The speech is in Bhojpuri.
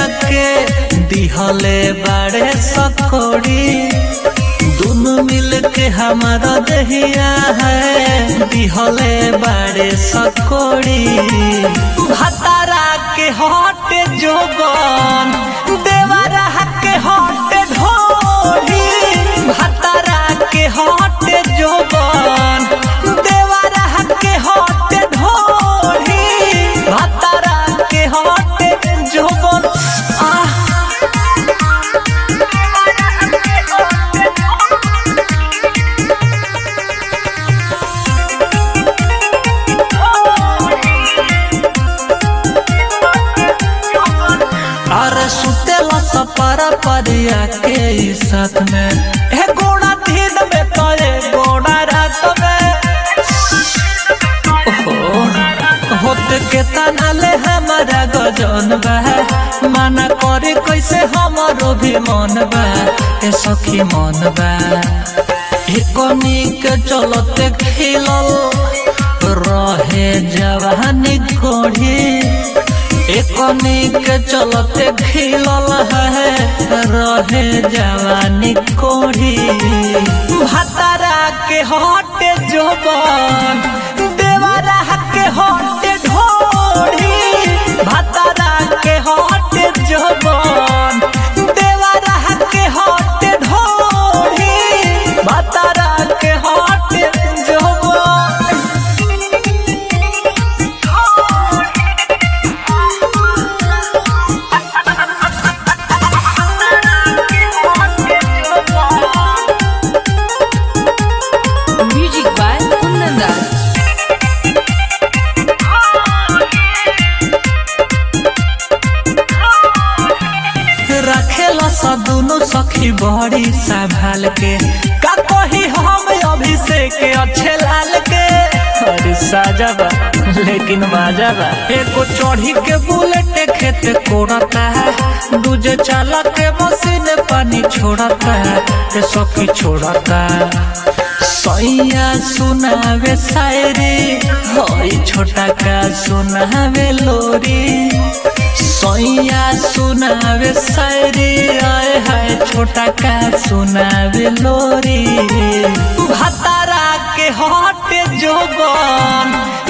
के दिहले बाड़े सकोड़ी दोनों मिल के हमारा दहिया है दिहले बाड़े सकोड़ी भतारा के हट जोबन देवरा के हट ढोली भतारा के हट जोबन देवरा के हट ढोली भतारा के हट जोबन आह अरे सुतेला सपरा परिया के ई साथ में हे गोड़ा दिन में तो ये गोड़ा रात में ओहो होते के तनाले हमारा गजन बा माना करे कैसे हमारो भी मन बा ए सखी मन बा एकनी के चलते खिलल रहे जवानी घोड़ी एकनी के चलते खिलल है रहे जवानी कोढ़ी भतारा के हटे जोबन देवरा के हटे ढोढ़ी भतारा के हटे जोबन देवरा के हटे ढोढ़ी भतारा के हटे जोबन Music by Kundan रखेला सा दोनों सखी बड़ी संभाल के का कही हम अभिषेक अच्छे लाल के अरे साजा बा लेकिन माजा बा एको चढ़ी के बुलेट खेत कोड़ता है दूजे चालक के मशीन पानी छोड़ता है ए सखी छोड़ता सैया सुनावे शायरी होई छोटा का सुनावे लोरी सैया सुनावे शायरी आए हाय छोटा का सुनावे लोरी भतारा के हट जोबन